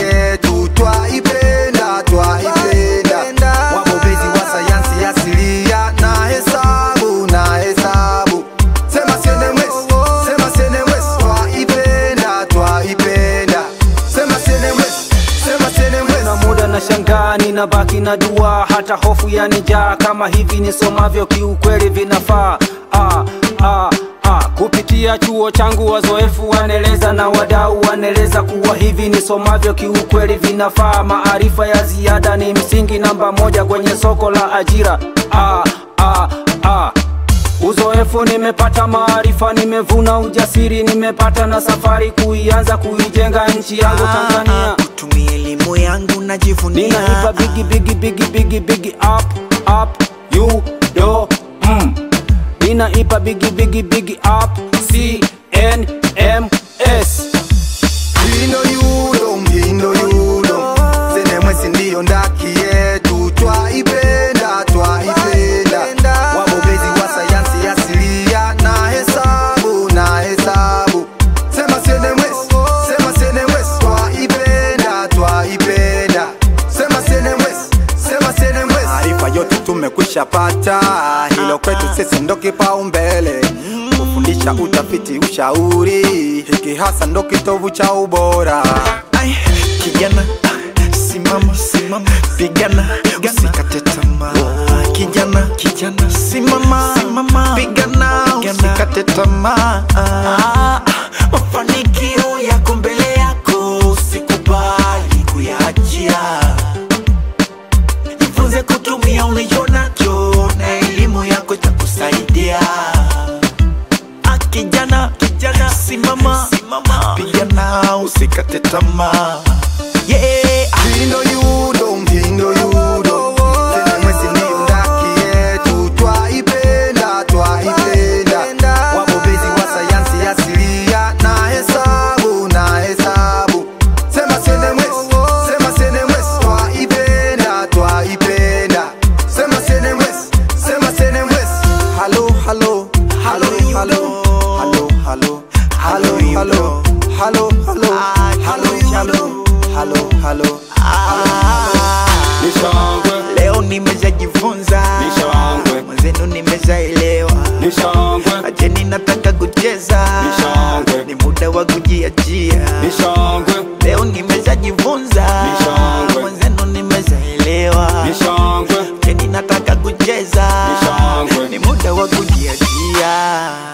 yetu twaipenda twaipenda wabobezi wa sayansi asilia na hesabu na hesabu sema senemwes sema senemwes twaipenda twaipenda sema senemwes sema senemwes na muda na shangani na baki na dua hata hofu yanijaa kama hivi nisomavyo kiukweli vinafaa ah, ah, ah. kupitia chuo changu wazoefu wanaeleza na wadau wanaeleza kuwa hivi nisomavyo kiukweli vinafaa maarifa ya ziada ni msingi namba moja kwenye soko la ajira ah, ah, ah. Uzoefu nimepata, maarifa nimevuna, ujasiri nimepata, na safari kuianza kuijenga nchi yangu Tanzania. kutumia elimu yangu najivunia Ninaipa bigi bigi bigi bigi bigi up up you do mm. Ninaipa bigi bigi bigi up C N M S. Mhindo yudo, mhindo yudo, senemwesi ndiyo ndaki yetu, twaipenda, twaipenda. Wabobezi wa sayansi asilia na hesabu, na hesabu. Sema senemwesi, sema senemwesi, twaipenda, twaipenda. Sema senemwesi, sema senemwesi. Maarifa yote tumekwisha pata, hilo kwetu sisi ndo kipaumbele kufundisha utafiti, ushauri, hiki hasa ndo kitovu cha ubora. Ai, kijana simama simama pigana usikate tamaa kijana kijana simama simama pigana usikate tamaa mafanikio yako mbele yako usikubali kuyaachia jifunze kutumia ulichonacho na elimu yako itakusaidia Ah, kijana kijana simama simama pigana usikate tamaa yeah Mhindo yudo, mhindo yudo, senemwesi ndiyo ndaki yetu, twaipenda, twaipenda. Wabobezi wa sayansi asilia na hesabu, na hesabu. Sema senemwesi, sema senemwesi, twaipenda, twaipenda. Sema senemwesi, sema senemwesi. Halo, halo, halo, halo, halo, halo, halo, halo, halo, halo, halo, halo, halo, halo. Nishangwe, leo nimeshajifunza Nishangwe. mwenzenu nimeshaelewa nishangwe, acheni nataka kucheza Nishangwe. ni muda wa kujiachia nishangwe, leo nimeshajifunza Nishangwe. mwenzenu nimeshaelewa nishangwe, acheni nataka kucheza Nishangwe. ni muda wa kujiachia